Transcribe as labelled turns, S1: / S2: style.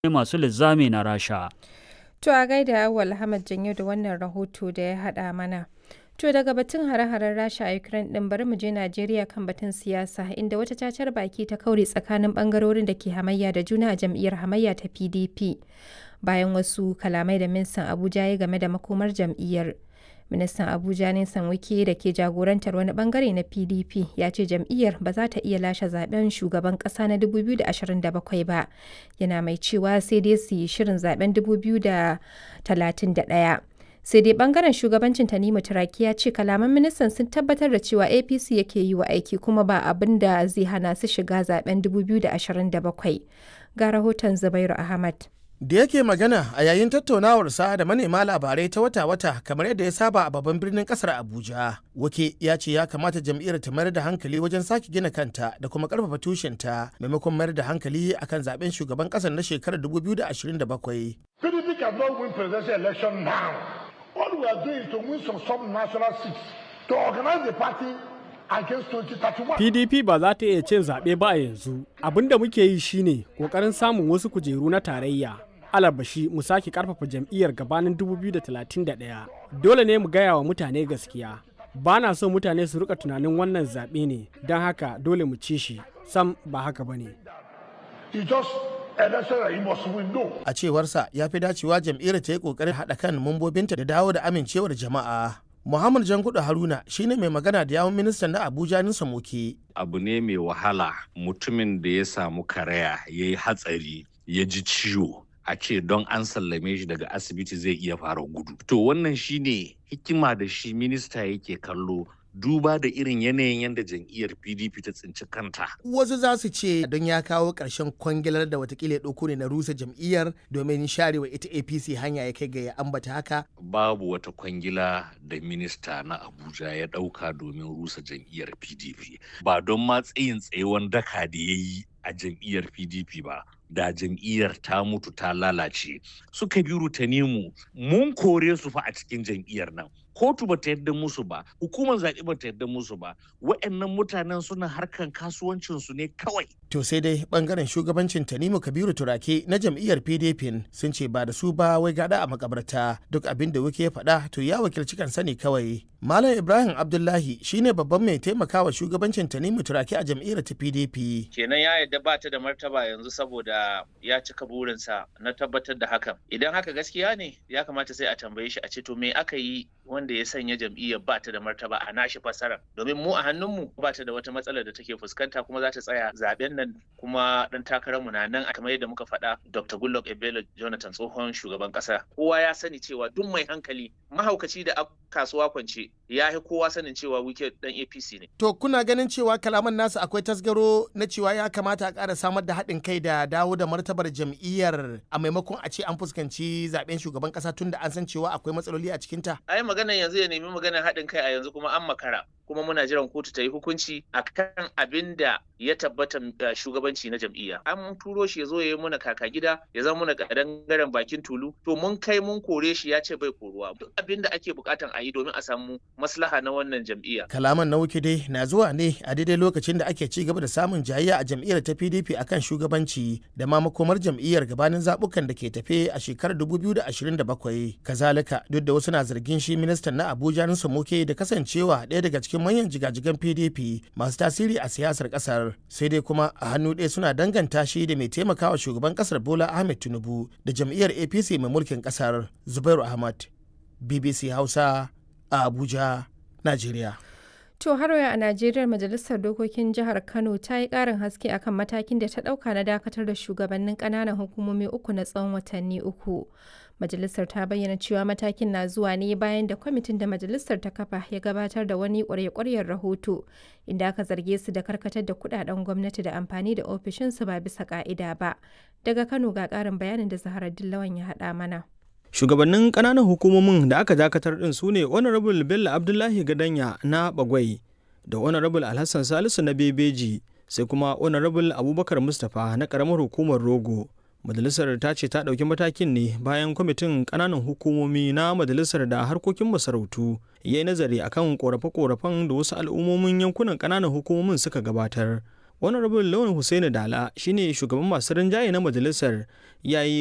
S1: masu linzami na Rasha.
S2: To a gaida Awal Ahmad Janyo da wannan rahoto da ya haɗa mana. To daga batun hare-haren Rasha a Ukraine ɗin bari mu je Najeriya kan batun siyasa inda wata cacar baki ta kaure tsakanin bangarorin da ke hamayya da juna a jam'iyyar hamayya ta PDP. Bayan wasu kalamai da ministan Abuja ya game da makomar jam'iyyar. Ministan Abuja Nisan Wike da ke jagorantar wani bangare na PDP ya ce jam'iyyar ba za ta iya lashe zaben shugaban kasa na 2027 ba. Yana mai cewa sai dai su yi shirin zaben 2031. sai dai bangaren shugabancin tanimu turaki ya ce kalaman ministan sun tabbatar da cewa apc yake yi wa aiki kuma ba abin da zai hana su shiga zaben 2027 ga rahoton zubairu ahmad
S3: da yake magana a yayin tattaunawarsa da manema labarai ta wata-wata kamar yadda ya saba a babban birnin kasar abuja wake ya ce ya kamata jam'iyyar ta mayar da hankali wajen sake gina kanta da kuma karfafa tushenta maimakon mayar da hankali akan zaben shugaban kasar na shekarar 2027
S4: PDP cannot win presidential election now. All we are doing is to win some sub-national seats to organize the party against 2031.
S5: PDP ba za ta iya cin zaɓe ba a yanzu. Abin da muke yi shine ƙoƙarin samun wasu kujeru na tarayya. Alabashi mu sake ƙarfafa jam'iyyar gabanin 2031. Dole ne mu gaya wa mutane gaskiya. Ba na so mutane su rika tunanin wannan zaɓe ne, don haka dole mu ci shi. Sam ba haka ba ne.
S4: You just election that you must win. No.
S3: a cewarsa ya fi dacewa jam'iyyar ta yi kokarin haɗa kan mambobinta da dawo da amincewar jama'a muhammad jangudu haruna shine mai magana da yawun ministan na abuja nisa moke
S6: abu ne mai wahala mutumin da ya samu karaya ya yi hatsari ya ji ciwo a ce don an sallame shi daga asibiti zai iya fara gudu to wannan shine hikima da shi minista yake kallo duba da irin yanayin yadda jam'iyyar pdp ta tsinci kanta
S3: wasu za su ce don ya kawo ƙarshen kwangilar da watakila ya ɗauko ne na rusa jam'iyyar domin sharewa ita apc hanya ya kai ga ya ambata haka
S6: babu wata kwangila da minista na abuja ya ɗauka domin rusa jam'iyyar pdp ba don ma tsayin tsayewan daka da ya yi a jam'iyyar pdp ba da jam'iyyar ta mutu ta lalace suka bi rutanimu mun kore su fa a cikin jam'iyyar nan kotu ba ta yadda musu ba hukumar zaɓe ba ta yadda musu ba wa'annan mutanen suna harkan kasuwancinsu ne kawai
S3: to sai dai bangaren shugabancin tanimu kabiru turake na jam'iyyar pdp sun ce ba da su ba wai gada a makabarta duk abin da wuke faɗa to ya wakilci kansa ne kawai malam ibrahim abdullahi shine babban mai taimakawa shugabancin tanimu turake a jam'iyyar ta pdp
S7: kenan ya yadda ba ta da martaba yanzu saboda ya cika burinsa na tabbatar da hakan idan haka gaskiya ne ya kamata sai a tambaye shi a ce to me aka yi wanda ya sanya jam'iyyar ba ta da martaba a nashi fasara domin mu a hannunmu ba ta da wata matsalar da take fuskanta kuma za ta tsaya zaben nan kuma dan takararmu na nan a kamar yadda muka faɗa Dr. Goodluck Ebele Jonathan tsohon shugaban ƙasa kowa ya sani cewa duk mai hankali mahaukaci da kasuwa kwance ya yi kowa sanin cewa wike dan APC ne
S3: to kuna ganin cewa kalaman nasu akwai tasgaro na cewa ya kamata a ƙara samar da haɗin kai da dawo da martabar jam'iyyar a maimakon a ce an fuskanci zaben shugaban ƙasa tun da an san cewa akwai matsaloli a cikinta
S7: ai maganar yanzu ya nemi maganar haɗin kai a yanzu kuma an makara kuma muna jiran kotu ta yi hukunci akan abin da ya tabbata shugabanci na jam'iyya an turo shi ya zo ya yi muna kaka gida ya zama muna kadangaren bakin tulu to mun kai mun kore shi ya ce bai koruwa duk abin da ake bukatan a yi domin a samu maslaha na wannan jam'iyya
S3: kalaman na wuke dai na zuwa ne a daidai lokacin da ake ci gaba da samun jayayya a jam'iyyar ta pdp akan shugabanci da ma makomar jam'iyyar gabanin zabukan da ke tafe a shekarar 2027 kazalika duk da wasu na zargin shi ministan na abuja nusa muke da kasancewa ɗaya daga cikin manyan jigajigan pdp masu tasiri a siyasar kasar sai dai kuma a hannu ɗaya suna danganta shi da mai taimakawa shugaban kasar bola ahmed tinubu da jam'iyyar apc mai mulkin kasar zubairu ahmad bbc hausa a abuja najeriya
S2: To har a Najeriya Majalisar Dokokin Jihar Kano ta yi ƙarin haske akan matakin da ta ɗauka na dakatar da shugabannin ƙananan hukumomi uku na tsawon watanni uku. Majalisar ta bayyana cewa matakin na zuwa ne bayan da kwamitin da majalisar ta kafa ya gabatar da wani ƙwarya-ƙwaryar rahoto inda aka zarge su da karkatar da kuɗaɗen gwamnati da amfani da ofishinsu ba bisa ƙa'ida ba. Daga Kano ga ƙarin bayanin da Zahara Dillawan ya haɗa mana.
S5: shugabannin ƙananan hukumomin da aka dakatar ɗin su ne honorable bello abdullahi gadanya na bagwai da honorable alhassan salisu na bebeji sai kuma honorable abubakar mustapha na ƙaramar hukumar rogo majalisar ta ce ta ɗauki matakin ne bayan kwamitin ƙananan hukumomi na majalisar da harkokin masarautu ya yi nazari akan ƙorafe-ƙorafen da wasu al'ummomin yankunan ƙananan hukumomin suka gabatar honorable lawan hussaini dala shine shugaban masu rinjaye na majalisar ya yi